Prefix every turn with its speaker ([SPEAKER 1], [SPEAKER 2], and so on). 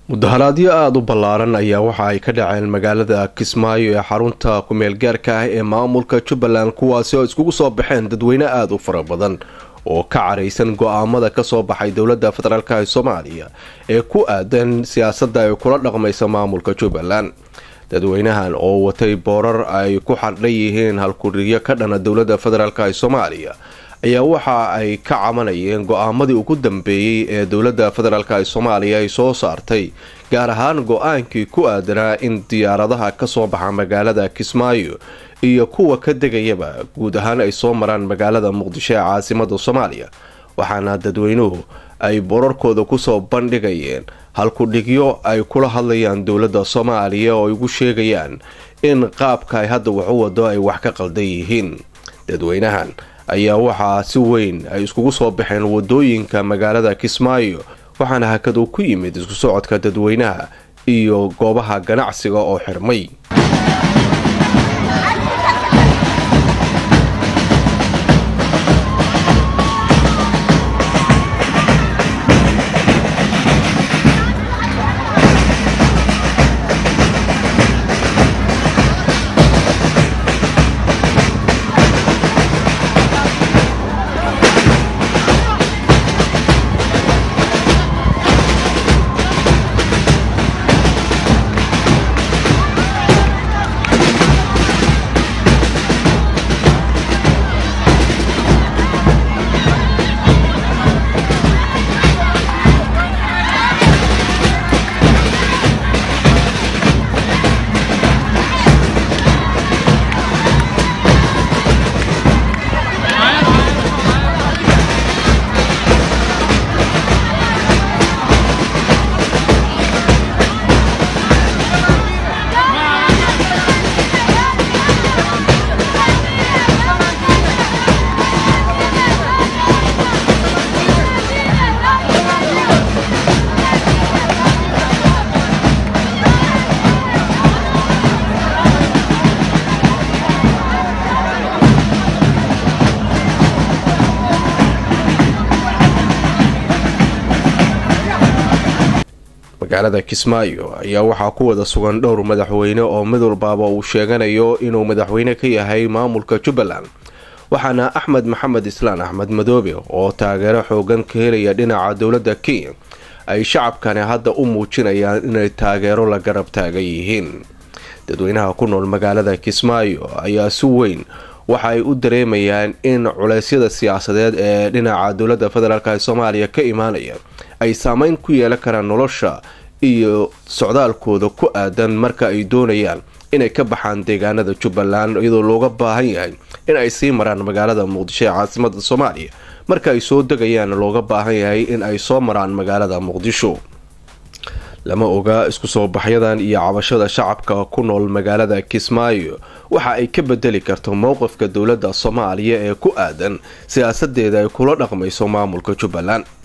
[SPEAKER 1] mudaharaadyo aada u ballaaran ayaa waxa ay ka dhaceen magaalada kismaayo ee xarunta kumeel gaarka ah ee maamulka jubbaland kuwaasi oo iskugu soo baxeen dadweyne aada u fara badan oo ka caraysan go-aamada kasoo baxay dowladda federaalk ee soomaaliya ee ku aadan siyaasadda ay kula dhaqmaysa maamulka jubbaland dadweynahan oo watay boorar ay ku xardhan yihiin halkuriyo ka dhana dowladda federaalk ee soomaaliya ayaa waxa ay ka cabanayeen go-aamadii ugu dambeeyey ee dowladda federaalk ee soomaaliya ay soo saartay gaar ahaan go-aankii ku aadanaa in diyaaradaha kasoo baxa magaalada kismaayo iyo kuwa ka degayaba guud ahaan ay soo maraan magaalada muqdisho ee caasimada soomaaliya waxaana dadweynuhu ay borarkooda kusoo bandhigayeen halkudhigyo ay kula hadlayaan dowladda soomaaliya oo ay ugu sheegayaan in qaabka ay hadda wax u wado ay wax ka qaldan yihiin dadweynahan ayaa waxaa si weyn ay iskugu soo baxeen wadooyinka magaalada kismaayo waxaana hakadu ku yimid isku socodka dadweynaha iyo goobaha ganacsiga oo xirmay magaalada kismaayo ayaa waxaa ku wada sugan dhowr madaxweyne oo mid walbaaba uu sheeganayo inuu madaxweyne ka yahay maamulka jubbaland waxaana axmed maxamed islaan axmed madoobe oo taageero xoogan ka helaya dhinaca dowladda kenya ay shacabkani hadda u muujinayaan inay taageero la garab taagan yihiin dadweynaha ku nool magaalada kismaayo ayaa si weyn waxa ay u dareemayaan in culeysyada siyaasadeed ee dhinaca dowladda federaalk ee soomaaliya ka imaanaya ay saameyn ku yeelan karaan nolosha iyo socdaalkooda ku aadan marka ay doonayaan inay ka baxaan deegaanada jubbaland iyadoo looga baahan yahay in ay sii maraan magaalada muqdisho ee caasimada soomaaliya marka ay soo degayaan looga baahan yahay in ay soo maraan magaalada muqdisho lama oga isku soo baxyadan iyo cabashada shacabka ku nool magaalada kismaayo waxa ay ka bedeli karto mowqifka dowladda soomaaliya ee ku aadan siyaasadeeda ay kula dhaqmayso maamulka jubbaland